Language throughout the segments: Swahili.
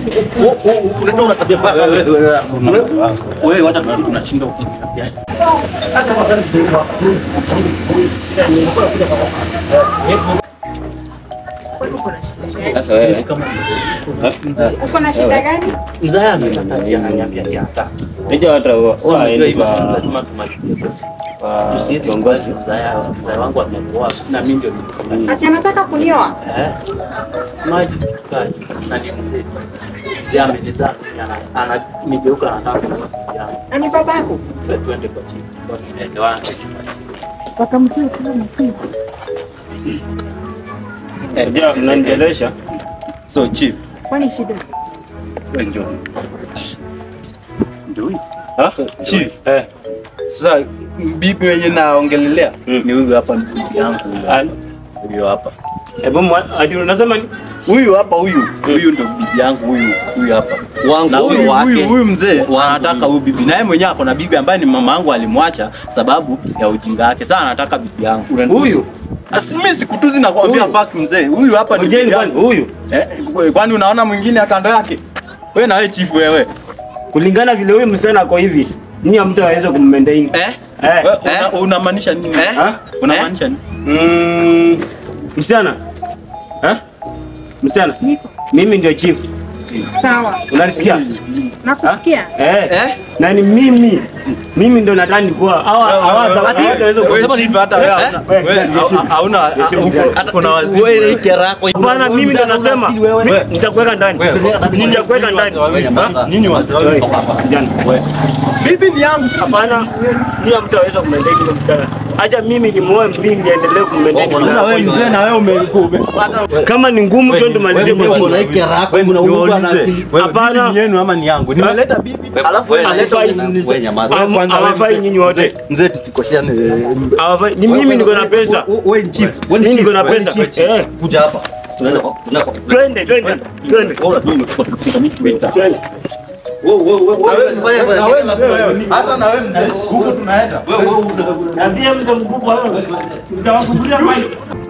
Unatoa una tabia mbaya sana. Wewe wacha tu tunashinda huko. Sasa wewe Uko na shida gani? Mzaya ameniambia ananiambia yata. unajua watu wa- Sasa unajua waendi hivyo kwa lazima tumalizie. kwa Tusiwezi viongozi. mzaya mzaya wangu amekuoa na mimi ndio niko Ati anataka kunioa? Eh? Maji kaji na ni mzee. Mzee amenizaa ana- ana nigeuka anataka kusikia. Na ni babako? Twende kwa chini. Kwa ninaelewana. Wakamzaa kama msimu. Unajua mnanijelesha. So chief, Kwani shida? wewe ndio. Ndio huyu. Ha? Chief. Eh. Sasa bibi wenye naongelelea Mm. ni huyu hapa bibi yangu huyu. Ah, huyu hapa. Hebu mwa- ati unasema ni Huyu hapa huyu. Huyu ndio bibi yangu huyu. Huyu hapa. wangu Na sio huyu huyu wake. huyu mzee anataka huyu bibi. Naye mwenyewe ako na bibi ambaye ni mama yangu alimwacha sababu ya ujinga wake. Sasa anataka bibi yangu. Huyu? Asi mimi sikutuzi na kuambia Huyu? fuck mzee. Huyu hapa ni Mjeni bibi kwani yangu. huyu? Eh, kwani unaona mwingine ya kando yake? Wewe na wewe chief wewe. Kulingana vile huyu msichana ako hivi, nyinyi mtu aweze kummaintain. Eh? Eh. Wewe una- unamaanisha nini? Eh? Ha? Unamaanisha nini? Mm, msichana. Eh? Msichana. Mimi ndio chief. Sawa. Unanisikia? Nakusikia. Eh. Eh? Na ni mimi. Mimi ndo nadhani kuwa hawa hawa hawataweza Wewe kusema chief hata wewe Eh? hauna- Wewe, wewe heshimu. hauna Heshimu. huko kuna wazimu. Wewe ni kerako. Bwana, mimi ndo nasema mi- nitakuweka ndani. Nitakuweka ndani. Ha? Nyinyi wazee Wewe, kijana. Bibi ni yangu. Hapana, ndio mtu aweza kummaintain yule msichana. Acha mimi ni muoe mimi niendelee kummaintain. yule Sasa wewe msichana. mzee na wewe umepata. Kama ni ngumu tu tumalizie kwa Wewe chini. una hii kerako, Wewe una ndio urugu na uulize. akili. Wewe Hapana. bibi ni yenu ama ni yangu? Nimeleta bibi. Alafu wewe Hawafai. unaleta Wewe nyamaza. Am- Kwanza wewe hawafai mzee- nyinyi wote. mzee- Mzee tusikoshiane. eh, Hawafai. Ni mimi niko na pesa. Wewe- Wewe ni chief. Wewe ni Mimi niko chief. na Wewe ni pesa. chief. Eh, Kuja hapa. Tunaenda kwa tunaenda kwa. twende twende twende. Twende. Wewe wewe wewe. Na wewe mzee, hata na wewe mzee, huko tunaenda. Niambie mzee mkubwa wewe. Nitawafungulia maji.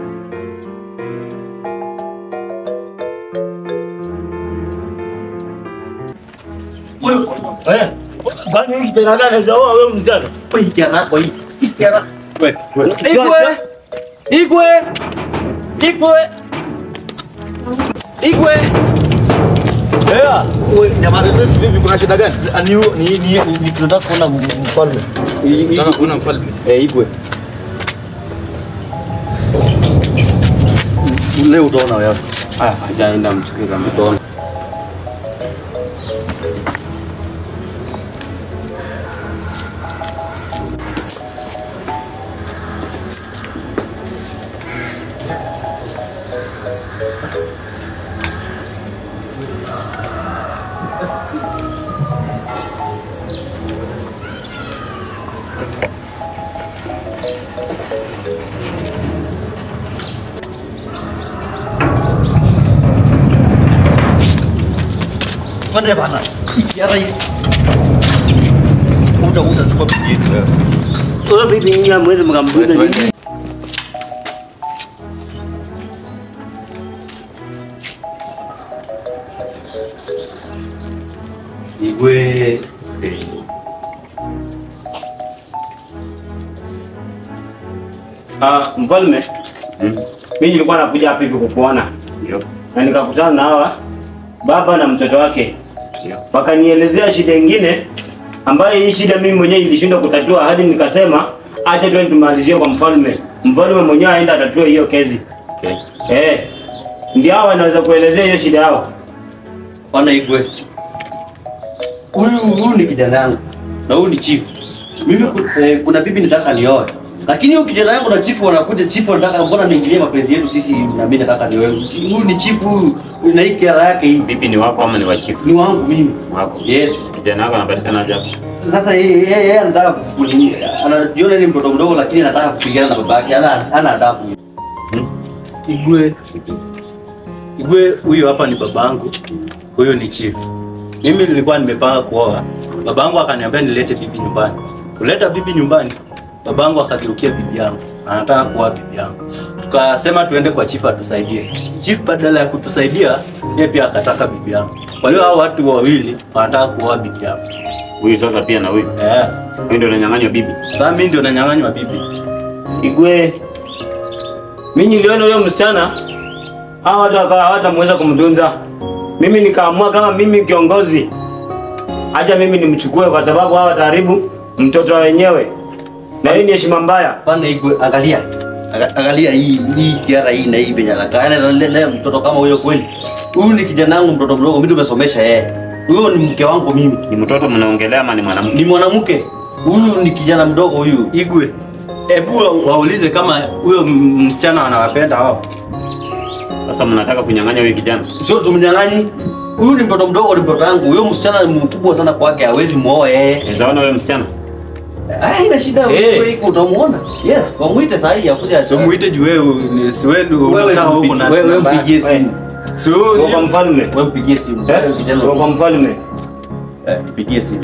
Eh, kwani hiki tena gani sawa wewe mzee? Hii kerako hii. Hii kerako. Wewe. Igwe. Igwe. Igwe. Igwe. Yeah. Wewe nyamaza. Vipi kuna shida gani? Ni ni ni ni tunataka kuona mfalme. Tunataka kuona mfalme. Eh, Igwe. Leo utaona wewe. Ah, hajaenda mchukue kama Utaona. Kwani bana. Hii kerako hii. Uta utachukua bibi yetu wewe. Wewe bibi nyinyi hamwezi mkambuda nini? Igwe. Ah, mfalme. Mimi nilikuwa nakuja hapa hivi kukuona. Ndio. Na nikakutana na hawa baba na mtoto wake. Ndio. Wakanielezea shida ingine ambayo hii shida mimi mwenyewe ilishindwa kutatua hadi nikasema acha twende tumalizie kwa mfalme. Mfalme mwenyewe aenda atatue hiyo kesi. Okay. Eh. Ndio hawa wanaweza kuelezea hiyo shida yao. Bwana Igwe. Huyu huyu ni kijana yangu. Na huyu ni chief. Mimi ku- eh, kuna bibi nataka nioe. Lakini huyu kijana yangu na chief wanakuja chief wanataka mbona niingilie mapenzi yetu sisi na mimi nataka nioe. Huyu ni chief huyu na hii kera yake hii Bibi ni wako ama ni wa chief? ni wangu mimi. Wako. Yes. Kijana wako anapatikana hapo. Sasa yeye yeye yeye anataka kufukulia. Anajiona ni mtoto mdogo lakini anataka kupigana na babake. Ana ana adabu. Igwe. Igwe huyu hapa ni babangu. Huyu ni chief. Mimi nilikuwa nimepanga kuoa. Babangu akaniambia nilete bibi nyumbani. Kuleta bibi nyumbani, babangu akageukia bibi yangu. Anataka kuoa bibi yangu. Tukasema tuende kwa chief atusaidie. Chief badala ya kutusaidia, yeye pia akataka bibi yangu. Kwa hiyo hao watu wawili wanataka kuoa bibi yako. Huyu sasa pia na huyu. Eh. Huyu ndio ananyang'anywa bibi. Sasa mimi ndio nanyang'anywa bibi. Igwe, mimi niliona huyo msichana hawa watu wakawa hawatamweza kumtunza. Mimi nikaamua kama mimi kiongozi, acha mimi nimchukue, kwa sababu hawa wataharibu mtoto wenyewe, na hii ni heshima mbaya. Pana igwe, angalia. Aga- Angalia hii hii kiara hii na hii venye anakaa. Anaweza lea mtoto kama huyo kweli. Huyu ni kijana wangu mtoto mdogo, mimi tumesomesha yeye. Huyo ni mke wangu mimi. Ni mtoto mnaongelea ama ni mwanamke? Ni mwanamke. Huyu ni kijana mdogo huyu. Igwe. Hebu wa- waulize kama huyo m- msichana anawapenda hao. Sasa mnataka kunyang'anya huyu kijana? Sio tumnyang'anyi. Huyu ni mtoto mdogo, ni mtoto wangu. Huyo msichana ni mkubwa sana kwake, hawezi muoa yeye. Unaweza huyo msichana? Ah, ina shida Eh. wewe iko utamuona. Yes, wamuite saa hii akuja. Sio muite juu wewe ni si wewe ndio wewe unakaa huko mpigie- na wewe namba mpigie yake. simu. Sio Kwa kwa ni- mfalme. Wewe mpigie simu. Eh? Wewe kijana. Kwa kwa mfalme. Eh, mpigie simu.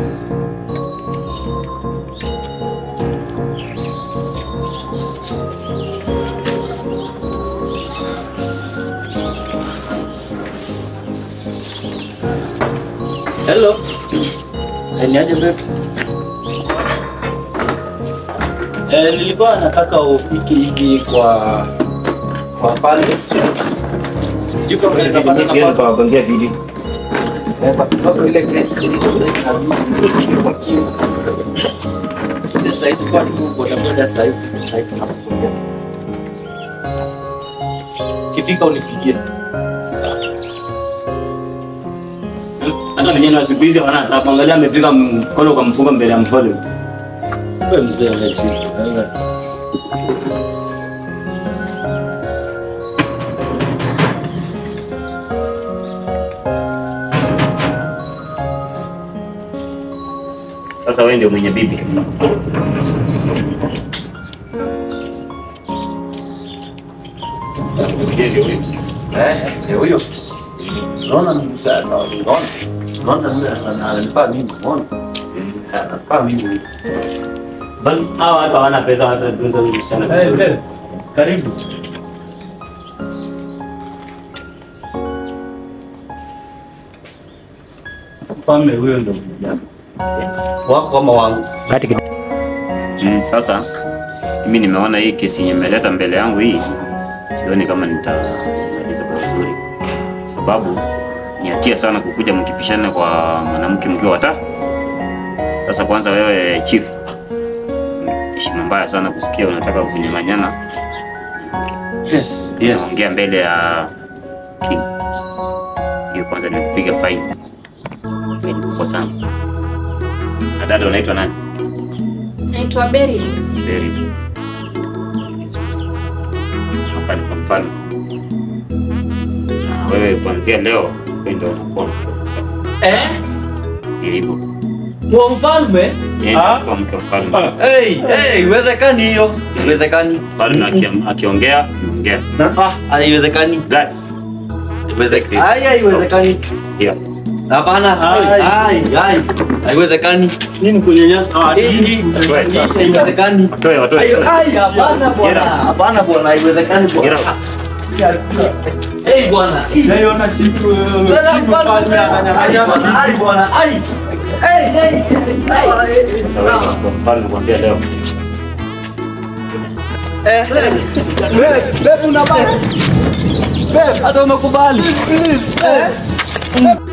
Hello. Eh, niaje babe? Eh, nilikuwa nataka ufike hivi kwa kwa pale. Sijui kama unaweza pata Siwezi nafasi. kuwapangia video. Eh, kwa sababu ile kesi ile sasa inabidi kwa kiu. Ile sasa kwa tu boda boda sasa hivi sasa hivi tunapokuja. Kifika unipigie. Hata vijana wa siku hizi wanataka kuangalia amepiga mkono kwa mfuko mbele ya mfalme. Wewe mzee wa chini. Sasa wewe ndio mwenye bibi. Eh, eh, huyo. Unaona ni msaada, unaona? Unaona yule ana- ananifaa mimi, unaona? Eh, Ananifaa mimi huyu. Bali hawa watu hawana pesa hata tunza huyu msichana. Eh, babe. Karibu. Mfalme huyo ndo mjana. Wako kama wangu. Mm, sasa mimi nimeona hii kesi yenye imeleta mbele yangu hii, sioni kama nitamaliza kwa vizuri, sababu ni hatia sana kukuja mkipishana kwa mwanamke mkiwa watatu. Sasa kwanza, wewe chief, heshima mbaya sana kusikia unataka kunyang'anyana, Yes, yes. unaongea mbele ya king. Hiyo kwanza nimekupiga fine, fine kubwa sana. Na dada unaitwa nani? Naitwa Beri. Very good. Hapa ni kwa mfano. Na wewe kuanzia leo wewe ndio unakuwa mke. Eh? Ndio hivyo. Mwa mfalme? Yeye ndio Ah. anakuwa mke wa mfalme. Hey, hey, iwezekani hiyo. Iwezekani. Mfalme aki- akiongea, ongea. Na? Ah, haiwezekani. That's Iwezekani. Haya, haiwezekani. here. Hapana. Ai. Hai, hai. Haiwezekani. Nini kunyanyasa watu? Hii hii hii haiwezekani. Watoe, watoe. Ai, watoe. ai, hapana bwana. Get out. Hapana bwana, haiwezekani Get bwana. out. Hey bwana. Hii. Naiona chifu chifu mfalme ananyang'anya Ai bwana, ai. Hey, hey, hey. Sasa wewe ndio mke wa mfalme kuanzia leo. Eh. Babe unabana. Babe Hata umekubali. Eh.